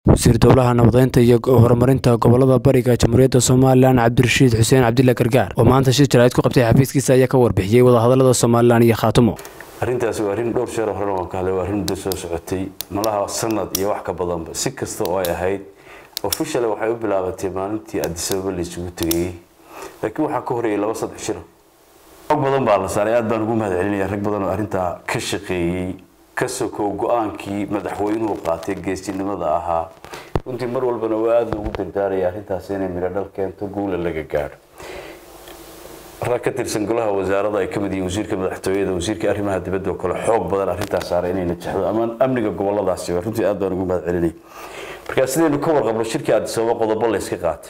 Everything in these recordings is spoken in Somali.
wasiir dowlaha nabadeynta iyo horumarinta gobolada bariga jamhuuriyadda somalilan cabdirashiid xuseen cabdilla gargaar oo maanta shir jaraa'id ku qabtay xafiiskiisa ayaa ka warbixiyey wadahadalada somalilan iyo khaatumo arrintaasi waa arrin dhowr sheer horena waan ka hadlay waa arrin muddo soo socotay malaha sanad iyo wax ka badanba si kasta oo ay ahayd official waxay u bilaabatay maalintii adisababa la isugu tegayey laakiin waxaa ka horeeyay laba saddex shir xog badan baa la saaray aad baan ugu mahad celinaya rag badan oo arrintaa ka shaqeeyey ka sokow go-aankii madaxweynuhu qaatay geesinimada ahaa runtii mar walbana waa aada loogu dardaaraya arrintaas inay midho dhal keento guula laga gaadho rag ka tirsan golaha wasaarada ay ka mid yihiin wasiirka madaxtooyada wasiirka arrimaha dibadda oo kale xoog badan arrintaas saaray inay najaxdo ama amniga goboladaasi runtii aad baan ugu mahad celinay marka sidaynu ka warqabno shirkii addisababa qodobo la yska qaatay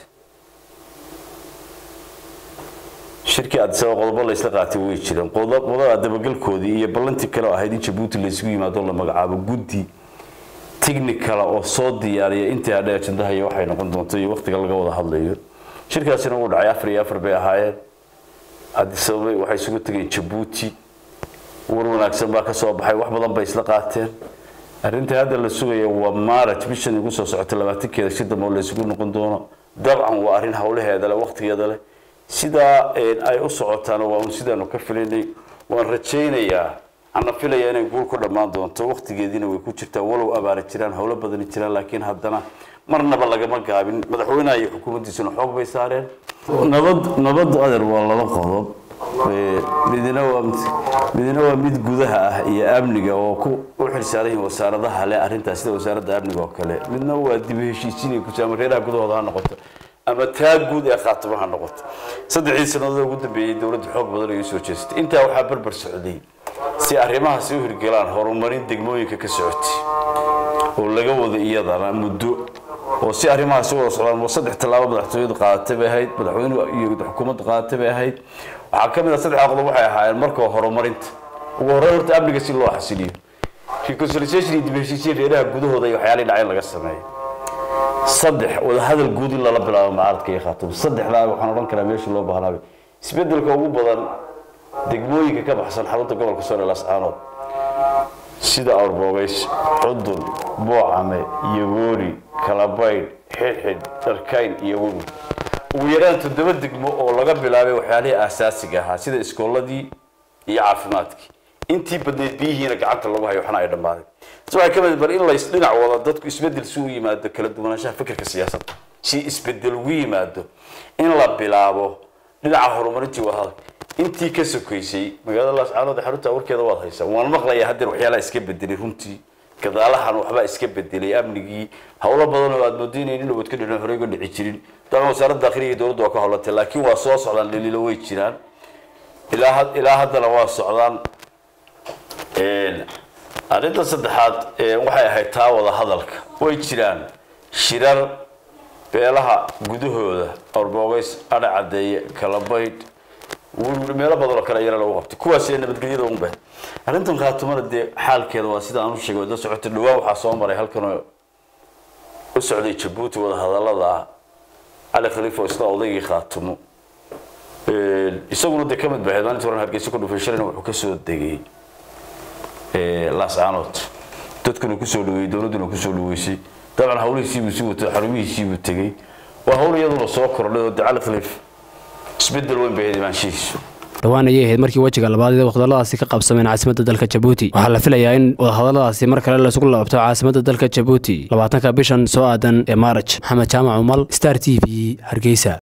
shirkii addisababa qodobo la ysla qaatay way jireen qodobada dabagalkoodii iyo ballantii kale oo ahayd in jabuuti la isugu yimaado la magacaabo guddi technicala oo soo diyaariya intii hadhe ajandaha iyo waxay noqon doonto iyo waqtiga laga wada hadlayo shirkaasina wuu dhacay afar iyo afar bay ahaayeen addisababa waxay isugu tegeen jabuuti war wanaagsan baa ka soo baxay wax badan bay isla qaateen arrinta hadda la sugaya waa maaraj bishan igu soo socota labaatankeeda si dambe oo la isugu noqon doono dabcan waa arrin hawlaheeda leh waqtigeeda leh sidaa ay u socotaana waa un sidaanu ka filaynay waan rajaynayaa ana filaya inay guul ku dhammaan doonto waqtigeediina way ku jirtaa walow abaara jiraan howlo badani jiraan laakiin haddana marnaba lagama gaabin madaxweynaha iyo xukuumaddiisuna xoog bay saareen nabad nabad adeer waa laba qodob midna waa midna waa mid gudaha ah iyo amniga oo ku u xilsaaran yihiin wasaaradaha leh arrintaas sida wasaaradda amniga oo kale midna waa dib u heshiisiin ku ama reeraha gudahooda ha noqoto ama taa guud ee khaatimo ha noqoto saddexdii sannadood ugu dambeeyey dowladda xoog badan ay u soo jeestay intaa waxaa barbar socday si arrimahaasi u hirgelaan horumarin degmooyinka ka socotay oo laga wada iyadana muddo oo si arrimahaasi wada socdaan saddex tallaabo madaxtooyadu qaadatay bay ahayd madaxweynuhu iyo xukuumaddu qaadatay bay ahayd waxaa ka mid ah saddexda qodob waxay ahaayeen marka horumarinta ugu horreyn horta amniga si loo xasiliyo reconciliation iyo dib heshiisiin reeraha gudahooda iyo waxyaalihii dhacay laga sameeyo saddex wadahadal guud in lala bilaabo mucaaradka iyo khaatumo saddexdaa waxaan odhan karaa meesha loo baahnaabay isbedelka ugu badan degmooyinka ka baxsan xarunta gobolka soole lascaanood sida awrboogays cudun boocame yogoori kalabaydh xidhxidh dharkayn iyo wewi ugu yaraan toddoba degmo oo laga bilaabay waxyaalihii aasaasiga ahaa sida iskooladii iyo caafimaadkii intii badneyd biyihiina gacanta lagu hayo waxna ay dhammaadeen si waxay ka mid bar in lays dhinac wada dadku isbedel si u yimaado kala duwanaanshaha fikirka siyaasadda si isbedel ugu yimaado in la bilaabo dhinaca horumarintii wadahadal intii ka sokaysay magaalada laascaanood xarunta warkeeda waad haysaa waan maqlayaa haddeer waxyaalaha iska bedelay runtii gadaalahan waxbaa iska bedelay amnigii howlo badan oo aad moodeynayn in nabad ka dhicin horey uga dhici jirin dabcan wasaaradda dakhliga iyo dowladda waa ka howlatay laakiin waa soo socdaan dhaliilo way jiraan ilaa ilaa haddana waa socdaan arrinta saddexaad waxay ahayd taa wada hadalka way jiraan shirar beelaha gudahooda awrboogays adha cadeeye kalabaydh meelo badan oo kale ayana lagu qabtay kuwaas ee nabadgelyada unbe arrintan khaatumada dee xaalkeeda waa sida aan u sheegay wada socotay dhawaan waxaa soo maray halkan u socday jabuuti wada hadallada ah cali khaliif oo isna odaygii khaatumo isaguna dee ka mid bahayd maalintii horan hargeysa ku dhufay shalayna wuxuu kasoo degay laascaanood dadkuna kusoo dhaweeyey dowladduna kusoo dhaweysay dabcan hawlihiisiibuu sii watay xarumihiisiibuu tegey waa hawl iyaduna soo kordhay oo dee cali khaliif isbedel weyn bay imaanshihiisu dhowaan ayay ahayd markii wejiga labaad ee wadahadaladaasi ka qabsameen caasimadda dalka jabuuti waxaa la filayaa in wadahadaladaasi mar kale laisugu laabto caasimadda dalka jabuuti labaatanka bishan soo aadan ee maaraj maxamed jaamac umal star t v hargeysa